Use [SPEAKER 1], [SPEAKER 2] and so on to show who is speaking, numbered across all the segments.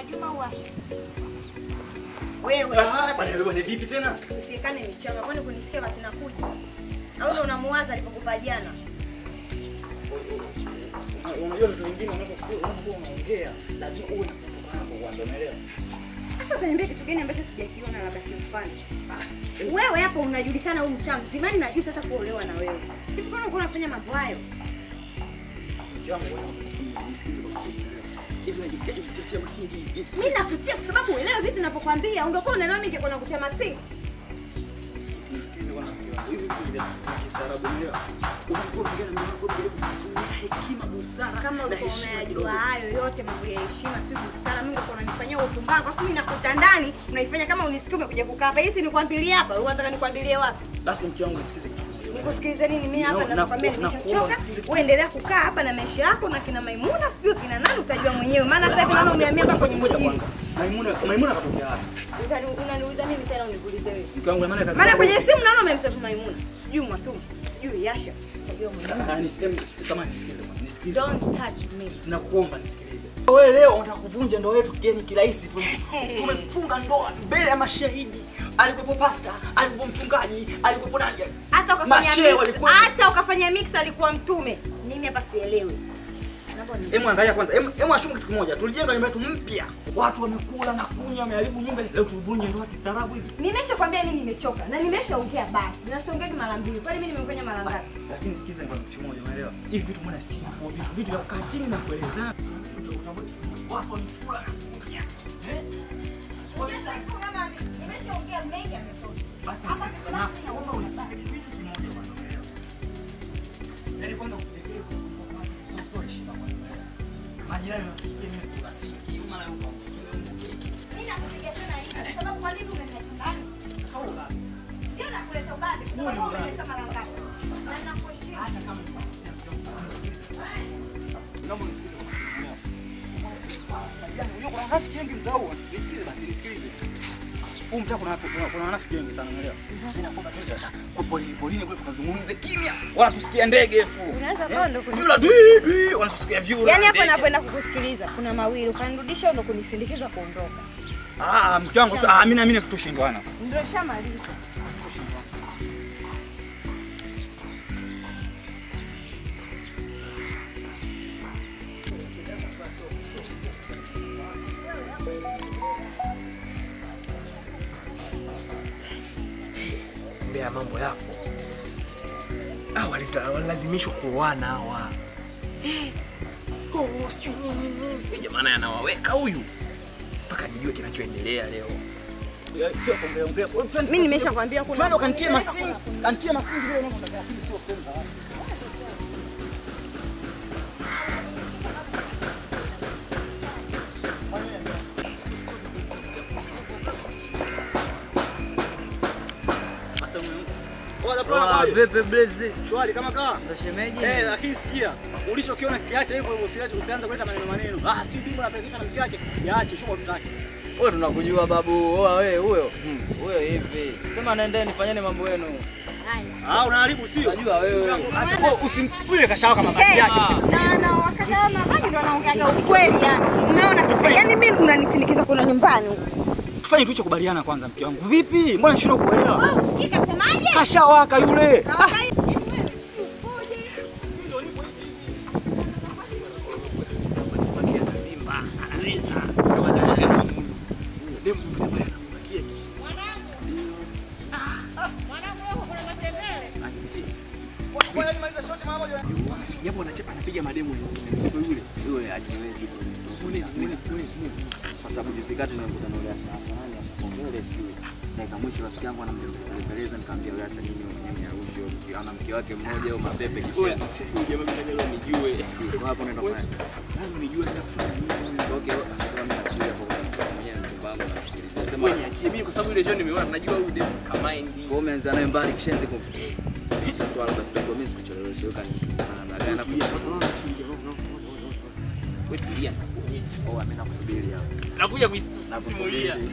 [SPEAKER 1] Juma uwashe. Wewe
[SPEAKER 2] Ah, bwana bwana vipi tena?
[SPEAKER 1] usiekane michanga, kwani kunisikia wakati nakuja? Au ndo unamuwaza alipokupa jana?
[SPEAKER 2] Unajua vitu vingine unapokuwa unapokuwa unaongea lazima uwe na kutoka hapo kwanza, umeelewa?
[SPEAKER 1] Sasa utaniambia kitu gani ambacho sijakiona labda kimfanye? Wewe hapo unajulikana huyu mtaa mzimani na juzi hata kuolewa na wewe. Hivi kwani unakuwa unafanya mambo hayo?
[SPEAKER 2] Mke wangu wewe unisikize kwa kitu. Hivi unajisikia kutetea masingi hivi?
[SPEAKER 1] Mimi nakutia kwa sababu uelewe vitu ninapokuambia. Ungekuwa unaelewa mimi ningekuwa nakutia masingi.
[SPEAKER 2] Nisikize bwana mke wangu. Hivi vitu vya kistaarabu umeelewa? Unakuwa unapigana na mwanangu unajaribu kutumia hekima, busara
[SPEAKER 1] Kama
[SPEAKER 2] na
[SPEAKER 1] ulikuwa
[SPEAKER 2] heshima
[SPEAKER 1] unayajua
[SPEAKER 2] kidogo.
[SPEAKER 1] hayo yote mambo ya heshima si busara, mimi ungekuwa unanifanyia upumbavu. Afu mimi nakuta ndani unaifanya kama unisikia umekuja kukaa hapa. Hii si nikwambilie hapa. Wewe unataka nikwambilie wapi?
[SPEAKER 2] Basi mke wangu nisikize kitu kimoja.
[SPEAKER 1] Nikusikilize nini mimi hapa
[SPEAKER 2] No,
[SPEAKER 1] nakwambia
[SPEAKER 2] naku- nakuomba
[SPEAKER 1] nimeshachoka.
[SPEAKER 2] usikize kitu.
[SPEAKER 1] Wewe endelea kukaa hapa na maisha yako na kina Maimuna sijui kina nani utajua mwenyewe. Maana sasa hivi naona umehamia hapa kwenye
[SPEAKER 2] Ngoja
[SPEAKER 1] mjini.
[SPEAKER 2] kwanza. Maimuna Maimuna katokea wapi?
[SPEAKER 1] Utani- Unaniuliza mimi tena uniulize wewe.
[SPEAKER 2] Mke wangu maana kazi.
[SPEAKER 1] Maana kwenye simu naona umemsearch Maimuna. Sijui Mwatumu, sijui Yasha. Unajua mwenyewe.
[SPEAKER 2] Ah, nisikize samahani nisikize bwana. Nisikize.
[SPEAKER 1] Don't touch me.
[SPEAKER 2] Nakuomba nisikilize. Wewe leo unataka kuvunja ndoa yetu kigeni kirahisi tu. Tumefunga ndoa mbele ya mashahidi. Alikuwepo pasta, alikuwepo mchungaji, alikuwepo nani?
[SPEAKER 1] Hata ukafanya
[SPEAKER 2] Mashehe
[SPEAKER 1] mix,
[SPEAKER 2] walikuwa-
[SPEAKER 1] hata ukafanya mix alikuwa mtume. Mimi hapa sielewi. Naomba ni-
[SPEAKER 2] Hebu angalia kwanza. Hebu hebu ashumu kitu kimoja. Tulijenga nyumba yetu mpya. Watu wamekula na kunywa, wameharibu nyumba. Leo tuvunje ndoa kistaarabu hivi.
[SPEAKER 1] Nimeshakwambia mimi nimechoka na nimeshaongea basi. Nasiongea mara mbili. Kwani mimi nimefanya mara ngapi?
[SPEAKER 2] Lakini sikiza ngoja kitu kimoja, unaelewa? Hivi vitu mbona si vitu vitu vitu vya kukaa chini na kuelezana. Watu wamekula na kunywa. Eh?
[SPEAKER 1] Nimeshaongea mengi yametosha.
[SPEAKER 2] Basi
[SPEAKER 1] Hapa kitu langu
[SPEAKER 2] nakuomba unisikize kitu kimoja bwana, unaelewa? Yaani kwanza kutekeleza kwa watu sio sio heshima kwanza. Majirani wanatusikia mimi kuna sinki, mara yuko
[SPEAKER 1] Mimi nakupiga tena hivi kwa sababu kwa nini umeniacha ndani?
[SPEAKER 2] Sasa uga.
[SPEAKER 1] Ndio nakuleta ubabe kwa
[SPEAKER 2] Huo ni
[SPEAKER 1] sababu
[SPEAKER 2] ubabe.
[SPEAKER 1] umeleta mara ngapi? Na nakuheshimu.
[SPEAKER 2] Hata kama ni kukosea mke wangu, unisikilize. Naomba unisikize kwa kitu kimoja. Yaani unajua kuna rafiki wengi mtaa huu. Nisikize basi, nisikilize. Huu mtaa kuna watu kuna, kuna wanafiki wengi sana unaelewa? Mimi naomba tuende kwa polini polini kule tukazungumze kimya. Wala tusikia ndege tu.
[SPEAKER 1] Unaweza kuwa ndo
[SPEAKER 2] Vyura dwi dwi wanatusikia vyura.
[SPEAKER 1] Yaani hapa
[SPEAKER 2] ndege.
[SPEAKER 1] napoenda kukusikiliza kuna mawili, ukanirudisha ndo kunisindikiza kuondoka.
[SPEAKER 2] Ah, mke wangu ah, mimi na mimi tutoshindwana.
[SPEAKER 1] Ndio shamaliza.
[SPEAKER 3] mbea mambo yako Ah, waliza- walilazimishwa kuoana hawa Eh, oh, sijui nini nini. Eh, jamani anawaweka huyu mpaka nijue kinachoendelea leo
[SPEAKER 2] Sio kuongea ongea.
[SPEAKER 1] Mimi nimeshakwambia kuna
[SPEAKER 2] Twende ukantie masingi, kantie masingi vile unavyotaka, lakini sio sehemu za watu. Sasa ume- Bora, bora,
[SPEAKER 4] Ah,
[SPEAKER 2] bora.
[SPEAKER 4] Pepe Blaze.
[SPEAKER 2] Shwari kama kaa.
[SPEAKER 4] Ndo shemeji.
[SPEAKER 2] Eh, lakini sikia, ulichokiona kiache hivyo hivyo, usiache usianze kuleta maneno maneno. Ah, sijui bimbo anapelekesha na mke wake. Yaache, shughuli tutake.
[SPEAKER 4] Wewe tunakujua babu. Oa wewe huyo. Hmm, Huyo hivi. Sema nendeni fanyeni mambo yenu.
[SPEAKER 2] Ah, unaharibu sio?
[SPEAKER 4] Najua wewe.
[SPEAKER 2] Wewe usimsikule kashawaka mabaki yake, usimsikule.
[SPEAKER 1] na na wakaga mabaki ndo wanaongeaga ukweli yani. Umeona sasa? Yaani mimi unanisindikiza kuna nyumbani huko.
[SPEAKER 2] Tufanye tulichokubaliana kwanza, mke wangu. Vipi? Mbona nishindwa kuelewa?
[SPEAKER 1] Wewe usikii kasemaje?
[SPEAKER 2] Kashawaka yule. Ah,
[SPEAKER 1] Kawaida. Yaani wewe si upoje?
[SPEAKER 3] japo anachapa anapiga mademu wengine Kwa yule yule ajiwezi Mune, mune, mune, mune.
[SPEAKER 5] kwa sababu juzi kati nilikutana na Ulasha hapa nani akapongele sijui dakika mwisho rafiki yangu anamjeleza nikamwambia Ulasha nini mwenyewe arusho ana mke wake mmoja au mapepe kisha
[SPEAKER 3] jamaa mimi leo nijue
[SPEAKER 5] kwa hapo nenda kwa
[SPEAKER 3] Lazima nijue nenda kufanya nini
[SPEAKER 5] okay sasa mimi nachilia kwa mwenyewe mchumba wangu nasikiliza sema
[SPEAKER 3] wewe niachie mimi kwa sababu ile John nimeona najua huyu demu kama ndi
[SPEAKER 5] kwa umeanza naye mbali kishenzi kwa sasa swala basi kwa mimi sikuchelewesha kani baadaye na
[SPEAKER 3] wewe tulia nakuonyesha
[SPEAKER 5] oh mimi nakusubiri hapo
[SPEAKER 3] nakuja kuisimulia
[SPEAKER 5] Ni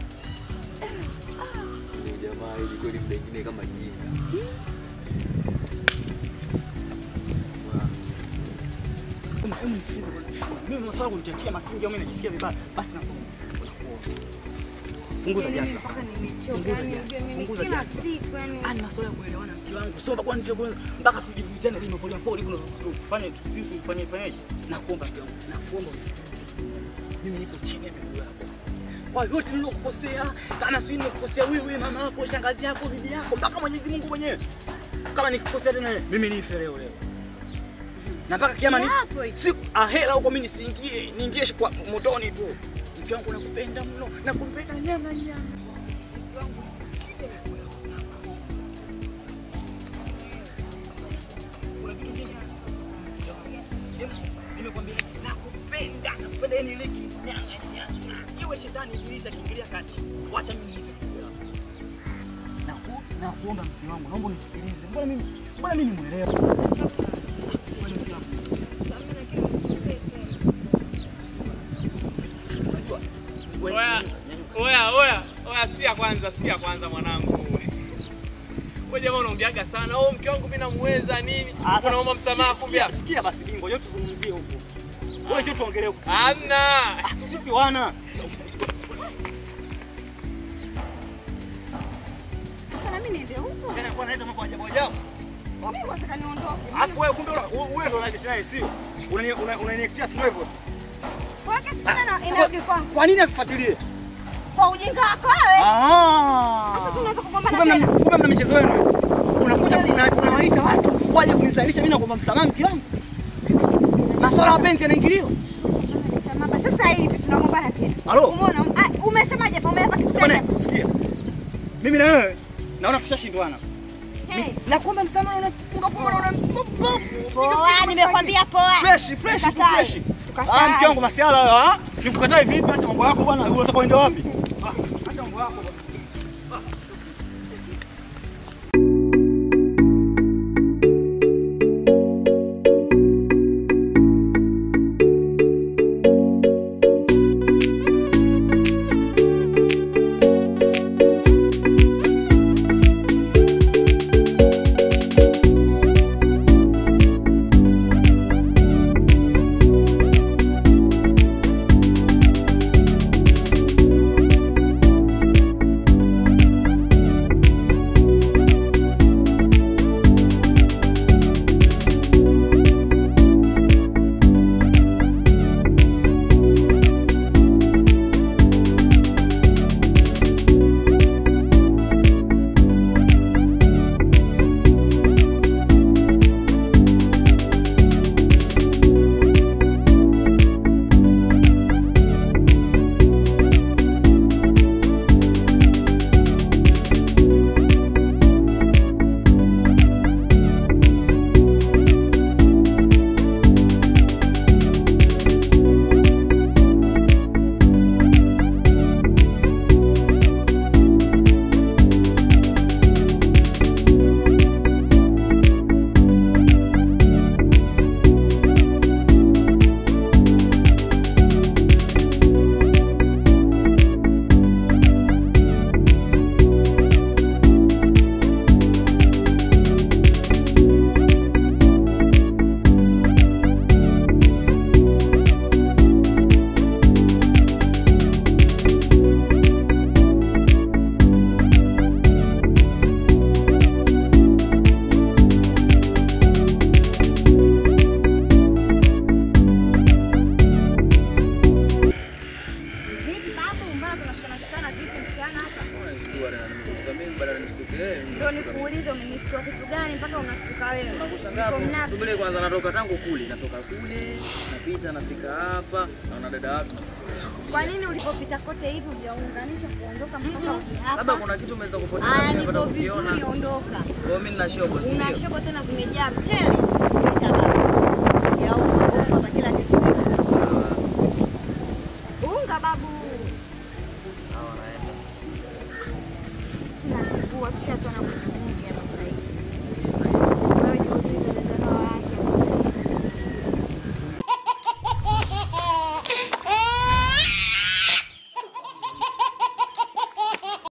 [SPEAKER 5] jamaa ili kweli muda mwingine kama jinga
[SPEAKER 2] Hebu hebu nisikilize bwana. Mimi masuala kunitetea masingi au mimi najisikia vibaya. Basi nakuomba. Punguza
[SPEAKER 1] Yaani
[SPEAKER 2] jazi.
[SPEAKER 1] mimi mpaka nimechoka.
[SPEAKER 2] Punguza
[SPEAKER 1] Yaani
[SPEAKER 2] jazi.
[SPEAKER 1] unajua mimi
[SPEAKER 2] Punguza
[SPEAKER 1] kila
[SPEAKER 2] jazi.
[SPEAKER 1] siku yani
[SPEAKER 2] Ani masuala ya kuelewana mke wangu. Sio mpaka nite mpaka tujivutane lini pole pole kuna tufanye tufanye fanyaje? Nakuomba mke wangu. Nakuomba unisikilize. Mimi niko chini ya miguu yako. Kwa yote nilokukosea, kama si nimekukosea wewe, mama yako, shangazi yako, bibi yako, mpaka Mwenyezi Mungu mwenyewe. Kama nikikosea tena wewe, mimi nife leo leo. Na mpaka kiama ni
[SPEAKER 1] Yako hiyo.
[SPEAKER 2] siku ahera huko mimi nisiingie, niingie kwa motoni tu. Mke wangu nakupenda mno, nakupenda nyama nyama. Mke wangu kuna kitu kingine nimekwambia nakupenda, nakupenda yani ile kinyanga nyanga. Iwe shetani ibilisi akiingilia kati. Wacha mimi nife. Naku nakuomba mke wangu, naomba unisikilize. Mbona mimi mbona mimi ni mwelewa? Mbona mke wangu? Unajua, wewe-
[SPEAKER 6] Oya, oya, oya, oya, sikia kwanza, sikia kwanza mwanangu. Wewe jamaa unaongeaga sana. Oh, mke wangu mimi namuweza nini?
[SPEAKER 2] Ah, sasa
[SPEAKER 6] Unaomba msamaha
[SPEAKER 2] sikia-
[SPEAKER 6] kumbe.
[SPEAKER 2] sikia- Sikia basi bingo, yote tuzungumzie huko. Wewe njoo tuongelee huko.
[SPEAKER 6] Hamna.
[SPEAKER 2] Sisi wana.
[SPEAKER 1] Sasa na mimi niende huko.
[SPEAKER 2] Tena kwa naleta mambo ajabu ajabu.
[SPEAKER 1] Mimi nataka niondoke.
[SPEAKER 2] Alafu wewe kumbe una- wewe ndo unaishi naye sio? Unani- una- Unaniektia sio hivyo?
[SPEAKER 1] Kwa hiyo kesi tena inarudi kwangu.
[SPEAKER 2] Kwa nini akufuatilie?
[SPEAKER 1] Kwa ujinga wako wewe.
[SPEAKER 2] Ah.
[SPEAKER 1] Sasa tunaweza kugombana
[SPEAKER 2] Kumbe mna-
[SPEAKER 1] tena.
[SPEAKER 2] kumbe mna michezo yenu. Unakuja kuna- unawaita watu waje kunizalisha mimi na kuomba msamaha mke wangu. Masuala ya mapenzi yanaingiliwa.
[SPEAKER 1] Sasa sasa hivi tunagombana tena.
[SPEAKER 2] Halo?
[SPEAKER 1] Umeona? Ah, Umesemaje hapa? Umeapa kitu gani?
[SPEAKER 2] Bwana,
[SPEAKER 1] hapa?
[SPEAKER 2] sikia. Mimi na wewe naona tushashindwana.
[SPEAKER 1] Hey.
[SPEAKER 2] Na kuomba msamaha na punga punga na
[SPEAKER 1] Poa, nimekwambia poa.
[SPEAKER 2] Fresh, fresh, tu
[SPEAKER 1] Tukatai.
[SPEAKER 2] fresh.
[SPEAKER 1] Tukatai.
[SPEAKER 2] Ah, mke wangu masiala hayo, ah. Nikukatae vipi? Acha mambo yako bwana. Unataka uende wapi? Ah, acha mambo yako bwana.
[SPEAKER 1] Vipi babu, mbona tunashikana shikana vipi mchana hapa? Ndio nikuulize umenisikia kitu gani mpaka unashtuka wewe? Niko mnafiki.
[SPEAKER 5] Subiri kwanza, natoka tangu kule, natoka kule, napita nafika hapa, naona dada wapi.
[SPEAKER 1] Kwa nini ulipopita kote hivi hujaunganisha kuondoka mpaka uje
[SPEAKER 5] Labda
[SPEAKER 1] hapa?
[SPEAKER 5] kuna kitu umeweza kupoteza,
[SPEAKER 1] Aya,
[SPEAKER 5] nimepata
[SPEAKER 1] niko
[SPEAKER 5] kukiona.
[SPEAKER 1] vizuri, ondoka.
[SPEAKER 5] Kwa hiyo mimi nina shobo, si
[SPEAKER 1] Una
[SPEAKER 5] ndio?
[SPEAKER 1] shobo tena zimejaa tele.